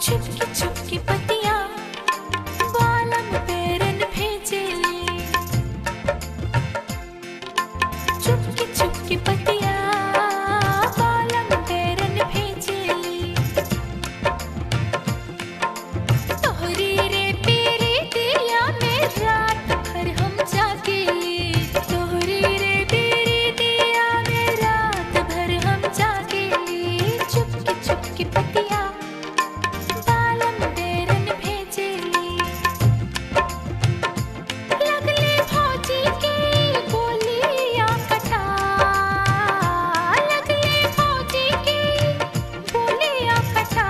छुपकी छुपकी पतिया बालम पेरन भेजेली चुपकी चुपकी पतिया बालम पेरन भेजेली तोहरी रे पीरी दिया में रात भर हम जागेली तोहरी रे पीरी दिया में रात भर हम जागेली चुपकी चुपकी पतिया बालम पेरन भेजेली लगले फौजी के गोलियां कटा लगले फौजी के गोलियां कटा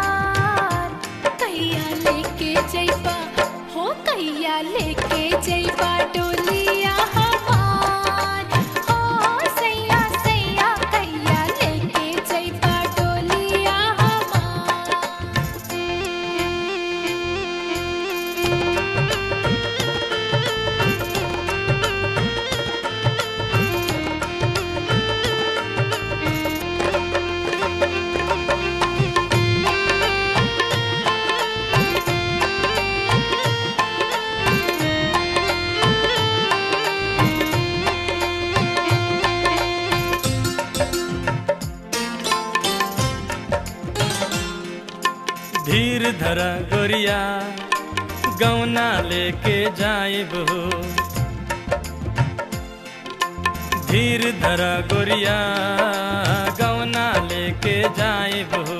कैया लेके जइबा हो कैया लेके जइबा डोलिया हमार हो सैया सैया कैया लेके जइबा डोलिया हमार धीर धरा गोरिया गौना लेके जाइब हो धीर धरा गोरिया गौना लेके जाइब हो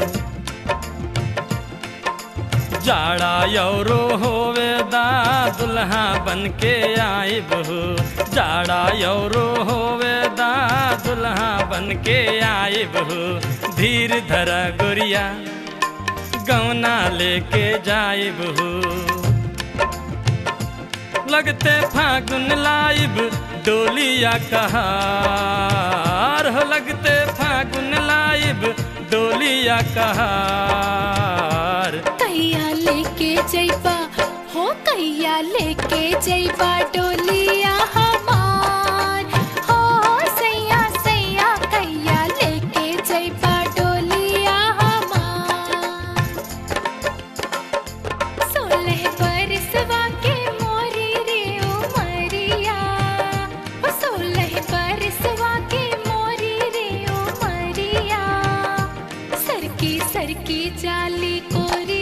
जाड़ा यौरो होवे दा दुल्हा बन के आइब हो जाड़ा यौरो होवे दा दुल्हा बन के आइब हो धीर धरा गोरिया गौना लेके जाइब हो लगते फागुन लाइब डोलिया कहार हो लगते फागुन लाइब डोलिया कहार कैया लेके जइबा हो कैया लेके जइबा डोलिया हमार हो सैया सैया कैया लेके जइबा डोलिया हमार सोलह बरसवा के मोरी रे उमरिया ओ सोलह बरसवा के मोरी रे उमरिया सरकी सरकी जाली कोरी